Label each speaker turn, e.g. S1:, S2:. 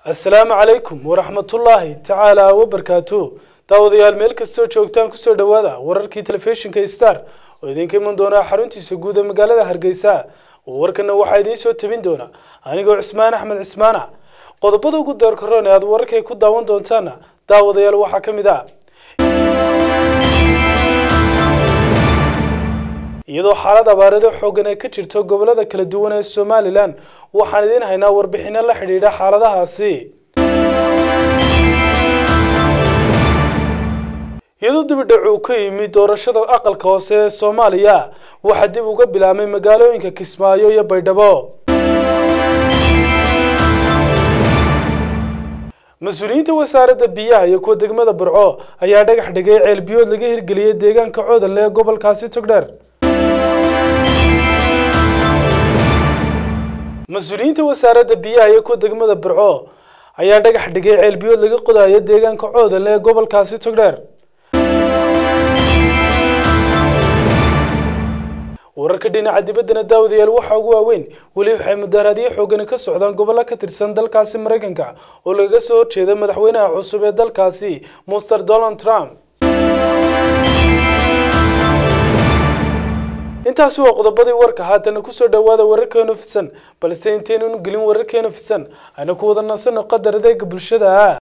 S1: assalaamu calaykum waraxmatullaahi tacaala wabarkaatu daawadayaal meel kastoo joogtaan kusoo dhowaada wararkii telefishinka star oo idinka iman doonaa xaruntiisa guud ee magaalada hargeysa warkana waxaa idiin soo tabin doona anigoo cismaan axmed cismaana qodobada ugu doorkaroon ee aad wararkay ku daawan doontaana daawadayaal waxaa ka mid ah iyadoo xaalad abaarado xoogan ay ka jirto gobolada kala duwan ee somalilan waxaan idiin haynaa warbixino la xidhiidha xaaladahaasi iyadoo dibidhac uu ka yimi doorashada aqalka hoose ee soomaaliya waxaa dib uga bilaabmay magaalooyinka kismaayo iyo baydhabo mas-uuliyiinta wasaaradda biyaha iyo kuwa degmada burco ayaa dhagax dhigay ceel biyood laga hirgeliyey deegaanka coodanle ee gobolkaasi togdheer mas-uuliyiinta wasaaradda biyaha iyo kuwa degmada burco ayaa dhagax dhigay ceel biyood laga qodayo deegaanka coodanle ee gobolkaasi togdheer wararka dhinaca dibaddana daawadayaal waxaa ugu waaweyn weli waxay mudaharaadyo xoogani ka socdaan gobollo ka tirsan dalkaasi maraykanka oo lagaga soo horjeeda madaxweynaha cusub ee dalkaasi master donald trump intaasi waa qodobadii warka haatana kusoo dhawaada wararkeenu fidsan balse intaynan gelin wararkeenu fidsan ayna ku wada nansano qadar adeega bulshada